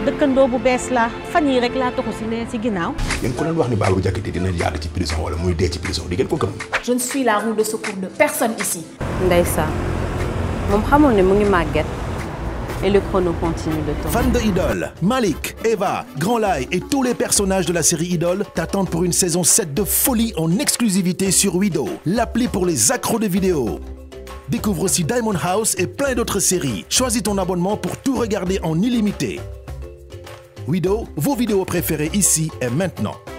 dëkkandoo bu bees la fan yii rek laa toxu si ne si ginnaaw. yéen ko leen wax ni Babou Diakhaté dina yàgg ci prison wala muy dee ci prison di ngeen ko gëm. Je ne suis la roue de secours de personne ici. Ndeysaan moom xamul ne mu ngi màgget et le chrono continue de tourner. Fans de Idol, Malik, Eva, Grand Lai et tous les personnages de la série Idol t'attendent pour une saison 7 de folie en exclusivité sur Wido, l'appli pour les accros de vidéos. Découvre aussi Diamond House et plein d'autres séries. Choisis ton abonnement pour tout regarder en illimité. Wido, vos vidéos préférées ici et maintenant.